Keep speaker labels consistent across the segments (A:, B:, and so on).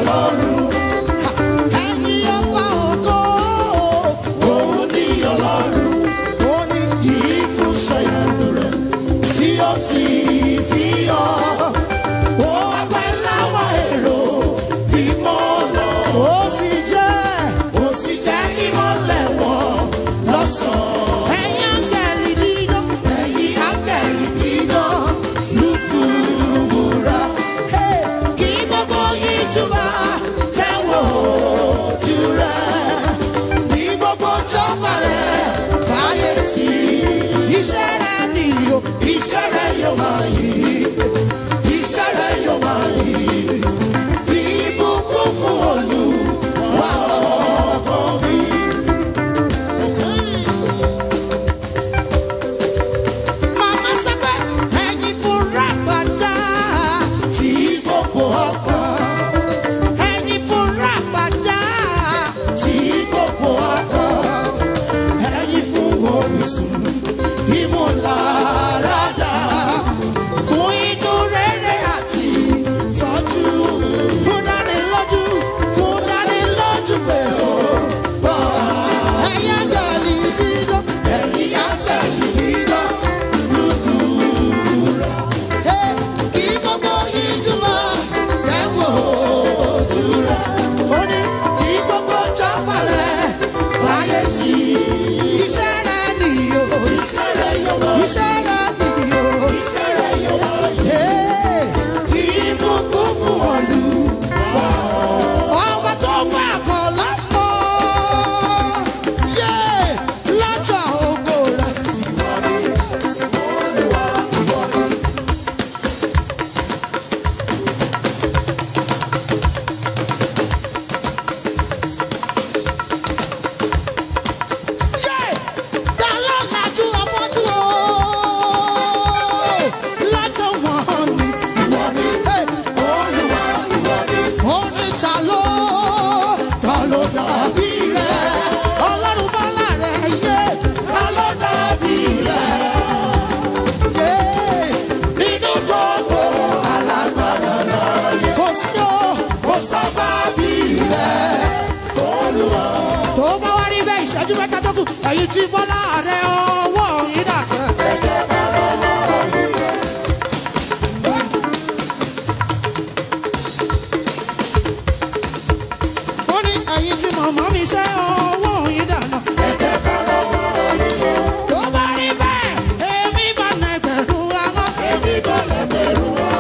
A: ọlọ́run.
B: ẹni ọba ògo.
A: Òun ni ọlọ́run.
B: ó ní
A: Yìí fún ṣẹ́yìn rẹ̀ tí ó ti fi hàn. Ó wá pẹ́ láwọn èrò mímọ́ lọ.
B: ó sì jẹ́
A: Ó sì jẹ́ kí mọ́lẹ̀ wọn lọ́sàn-án.
B: ẹ̀yin áńgẹ́lì dídán.
A: Ẹ̀yin áńgẹ̀lì dídán lùkùmùrà.
B: Hey!
A: Kí gbogbo yín túbà tẹ́wọ̀ ojú rẹ̀. Ní gbogbo jọba rẹ̀ káyéésí.
B: iṣẹ́ rẹ̀ nìyó.
A: Iṣẹ́ rẹ̀ yóò máa yí. Iṣẹ́ rẹ̀ yóò máa yí. Fi ìbùkún fún Olúwa ọkàn mi.
B: màmá sábẹ́ ẹ̀yin fúnra gbàdá.
A: Tí gbogbo ọkàn.
B: ẹ̀yin fúnra gbàdá.
A: tí gbogbo ọkàn ẹyin fún orísun ìmúláradá fún inú rere àti tọ́jú
B: fún dánilójú.
A: fún dánilójú pé ó bọ̀
B: ẹ̀yin áńgẹ́lì dídán.
A: ẹ̀yin àtẹ̀lé dídán lùdùrà
B: Hey!
A: kí gbogbo yìí túmọ̀ tẹ́wọ̀ ojú rẹ̀
B: ó ní
A: kí gbogbo jọba rẹ̀ wáyé sí i.
B: iṣẹ́ rẹ̀ nìyó.
A: Iṣẹ́ rẹ̀ yóò máa
B: iṣẹ́ rẹ̀ nìyó.
A: Iṣẹ́ rẹ̀ yóò máa yí.
B: Hey!
A: Kí ìbùkún fún Olúwa.
B: ọmọ tó fẹ́ kọ́ lọ́pọ̀. Yé! lọ́jọ́ ògo rẹ̀. Yé! Ta ló lajú afọ́jú o? Lọ́jọ́ wọn ni.
A: Ìwọ ni
B: Hey!
A: Olúwa, ìwọ ni
B: ó ní ta ló
A: ta ló dàbí rẹ̀?
B: ọlọ́run bá láàrẹ̀ yé
A: Ta ló dàbí rẹ̀?
B: yé
A: Nínú gbogbo alágbára láyé.
B: kò sí o
A: Kò sábà bí rẹ̀. Olúwa,
B: tó bá wá rí bẹ́ẹ̀ ìṣẹ́jú mẹ́ta tó kù èyí tí bọ́lá rẹ̀ ọwọ́ yìí dà sẹ́. ó ní èyí tí mọ̀mọ́ mi sẹ́ ọwọ́ yìí dà náà. tó bá rí bẹ́ẹ̀ èmi bá nà ẹgbẹ̀rún àwọn sí.
A: èmi kò lè bẹ̀rù wọn.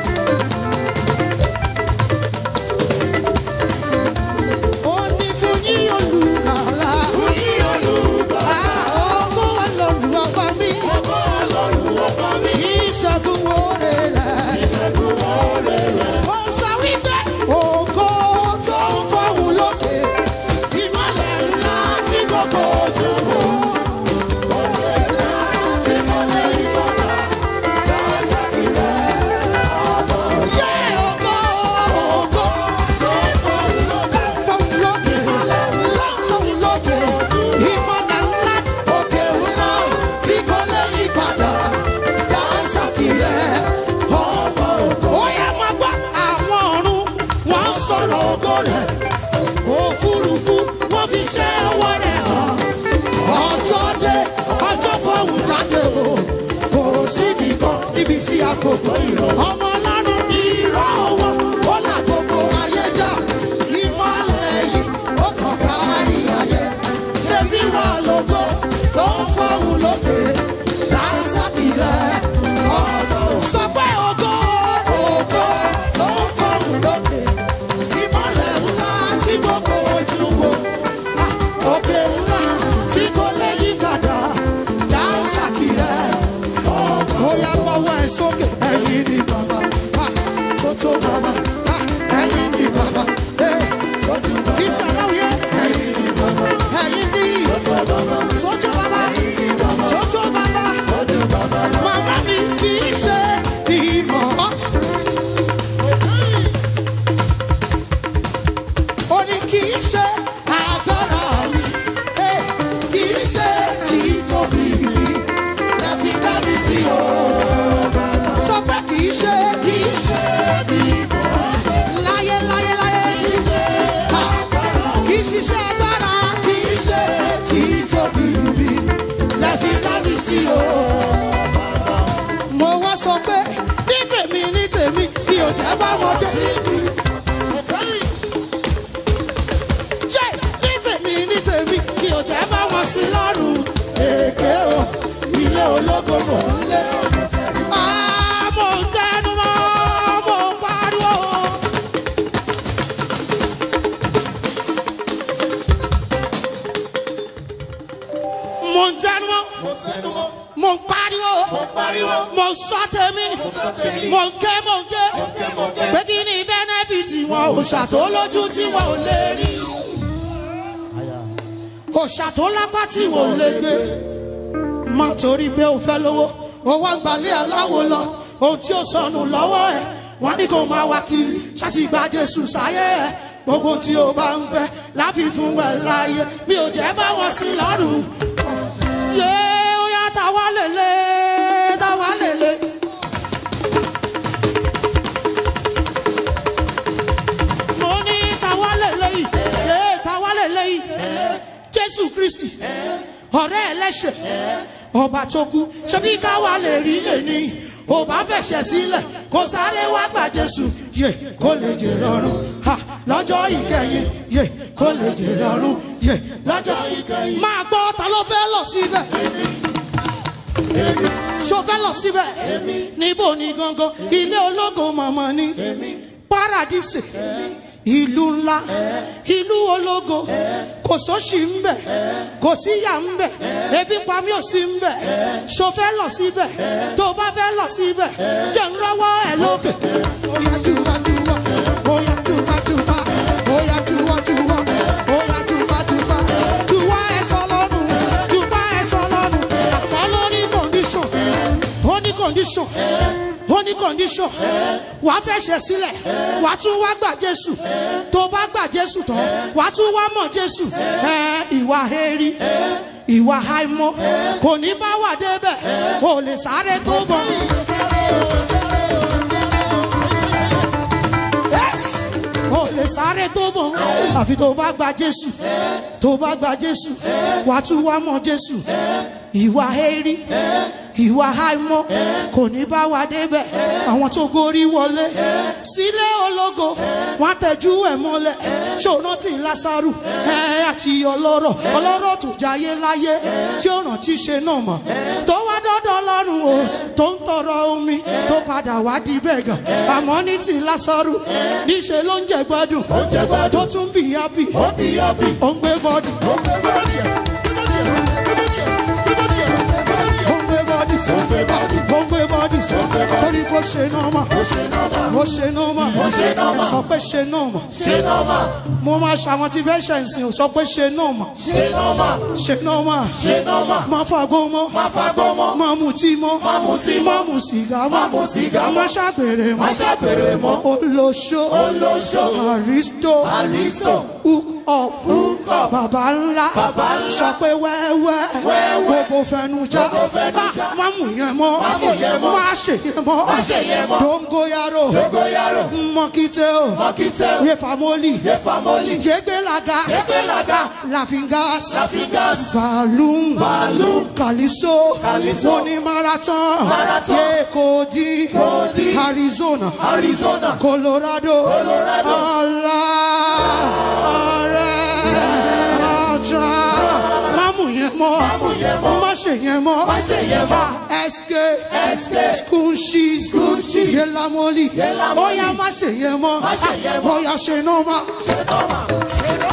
B: ó ní fún yín olùkàlà.
A: Fún yín Olúwa,
B: Ògo Ọlọ́run ọba mi,
A: ògo Ọlọ́run ọba mi.
B: ìṣẹ́gun oore rẹ̀.
A: Ìṣẹ́gun oore rẹ̀.
B: Ó sọ wípé ògo tó ń fọ́hùn lókè.
A: Ìmọ̀lẹ̀ ńlá tí gbogbo ojú wò. Òwe ńlá tí mo lè yípadà. Lọ́sàkì rẹ̀ ọmọ
B: Yé ògo ògo
A: tó fọ́hùn lókè.
B: fọ́hùn lókè. Ló ń fọ́hùn lókè. Ìmọ̀lẹ̀ ńlá
A: Òkè ńlá tí kò lè yípadà. Lọ́sàkì rẹ̀ ọmọ ògo.
B: ó yẹ máa gbọ́ àwọn ọ̀run wọ́n ń sọ̀rọ̀ ògo rẹ̀.
A: Òfurufú wọ́n fi ṣẹ́ ọwọ́ rẹ̀ hàn.
B: Ọjọ́ dé
A: Ọjọ́ fọ́hùn jáde o. Kò síbi kan níbi tí a kò gbọ́ ìrọ̀.
B: ọmọ ọlọ́run
A: Irọ́ wọn ó là gbogbo ayé já. Ìmọ̀lẹ̀ yìí ó kàn kárí ayé. Ṣé bí wà lógo tó ń fọ́hùn lókè? Láńsàkì rẹ̀ ọ̀nà
B: sọ pé ògo
A: ògo tó ń fọ́hùn lókè. Ìmọ̀lẹ̀ ńlá tí gbogbo ojú wo. Ah, Òkè ńlá tí kò lè yí padà. Láńsàkì rẹ̀ ọ̀nà
B: ó yá gbọ́wọ́ ẹ̀ sókè.
A: ẹ̀yìn ni bàbá.
B: mo sọ tèmi mo ń ké mo ń ké pé kí ni bẹ́nẹ́fìtì wọn òòṣà tó lójú tí wọn ò lè rí òòṣà tó lápá tí wọn ò lè gbé má torí pé o fẹ́ lówó o wá gbalẹ̀ aláwo lọ ohun tí ó sọnù lọ́wọ́ ẹ̀ wọ́n ní kó máa wá kiri ṣáàtì gba jésù sáyé ẹ̀ gbogbo tí o bá ń fẹ́ láfi fún ẹ láàyè mi ò jẹ́ bá wọn sí lọ́rùn. yé ó yá táwa lèlè táwa lèlè. mo ní táwa lèlè yìí yé táwa lèlè yìí jésù kristi ọ̀rẹ́ ẹlẹ́ṣẹ̀ ọba tó kú ṣebí káwa lè rí èní ò bá fẹ̀ṣẹ̀ sílẹ̀ kó sáré wá gbà jésù yé kó lè jẹ rọrùn ha lọ́jọ́ ìkẹyìn yé kó lè jẹ rọrùn yé lọ́jọ́ ìkẹyìn. máa gbọ́ ta ló fẹ́ lọ síbẹ̀ ṣo fẹ́ lọ síbẹ̀ níbo ni gangan ilé ológo màmá ni paradise ìlú ńlá ìlú ológo kò sóṣì ń bẹ kò síyà ń bẹ ebi ń pa mí ò sí ń bẹ ṣo fẹ́ lọ síbẹ̀ tó o bá fẹ́ lọ síbẹ̀ jẹ́ ń rọ́wọ́ ẹ̀ lókè. Oya tuba tuba, oya tuba tuba, oya tuba tuba, oya tuba tuba, tuba ẹ̀sọ́ lọ́rùn, tuba ẹ̀sọ́ lọ́rùn, àmọ́ lórí condition, ó ní condition ó ní condition wà á fẹ́ ṣe sílẹ̀ wà á tún wá gbà jésù tó bá gbà jésù tán wà á tún wá mọ̀ jésù ẹ ìwà heri ìwà àìmọ̀ kò ní bá wà débẹ̀ ò lè sáré tó bọ̀. Yes! ò lè sáré tó bọ̀ àfi tó bá gba jésù tó bá gba jésù wà á tún wá mọ̀ jésù ìwà heri ìwà àìmọ̀ kò ní bá wa débẹ̀ àwọn tó gorí wọlé sílé ológo wọn tẹjú ẹ̀ mọ́lẹ̀ ṣòro tí lásàrù ẹ àti ọlọ́rọ̀ ọlọ́rọ̀ tó jayé láyé tí ó rántí ṣe náà mọ̀ tó wá dọ́dọ̀ lọ́rùn o tó ń tọrọ omi tó padà wá di bẹ́gàn àmọ́ ní ti lásàrù níṣẹ́ ló ń jẹ gbádùn
A: jẹ gbádùn.
B: tó tún bí yábì
A: ó bí ọbí.
B: ó ń gbé bọ́dù
A: ó gbé bọ́dì ẹ̀ gbé bọ́dì ẹ̀ gbé bọ́dì ẹ̀
B: ó ń gbé bọ́dì
A: ó gbé bọ́dì
B: ó ń gbé bọ́dì torí kó ṣe náà mọ̀.
A: ó ṣe nọ́mà
B: ó ṣe nọ́ọ̀mà
A: ṣe nọ́ọ̀mà.
B: sọ pé ṣe nọ́ọ̀mà
A: ṣe nọ́mà
B: mo máa ṣàwọn tí fẹ́ ṣẹ̀sìn ò sọ pé ṣe nọ́ọ̀mà
A: ṣe nọ́mà
B: ṣe nọ́ọ̀mà
A: ṣe nọ́mà
B: má fagbó mọ́
A: má fagbọ́ mọ́
B: má mutí mọ́
A: Má mutí mọ́.
B: má mu sìgá
A: Má mu sìgá mọ́.
B: má ṣàgbèrè
A: má
B: mọ́
A: ṣàgbèrè mọ́
B: olóṣó
A: Olóṣó.
B: àrísítò
A: Àrísítò.
B: hook up
A: Hook up.
B: bàbá ńlá
A: Bàbá ńlá.
B: sọ pé wẹ́wẹ́
A: Wẹ́wẹ́.
B: gbogbo fẹnu já
A: Gbogbo fẹnu já.
B: Ah, má mú yẹn mọ́
A: Má mú yẹn mọ́.
B: má ṣe yẹn mọ́
A: Má ṣe yẹn mọ́.
B: dongoyaro
A: dogoyaro
B: mọ́kítẹ́ o
A: mọ́kítẹ́
B: yefamoli
A: yefamoli
B: yegbelaga
A: Yegbelaga.
B: lafingas
A: lafigas
B: balloon
A: Balloon.
B: kaliso
A: Calypso.
B: oni marathon
A: Marathon.
B: yekodi
A: Kodi.
B: arizona
A: arizona
B: colorado
A: Colorado.
B: ala ọrẹ ọjà mamu yẹn mọ
A: yẹn mọ́.
B: má ṣe yẹn mọ
A: Má ṣe yẹn mọ́.
B: sk
A: SK.
B: school shoes
A: School shoes.
B: yelamoli
A: Yelamoli.
B: oya má ṣe yẹn mọ
A: Má ṣe yẹn mọ́.
B: oya ṣe náà má.
A: ṣe nọ́mà ṣe nọ́mà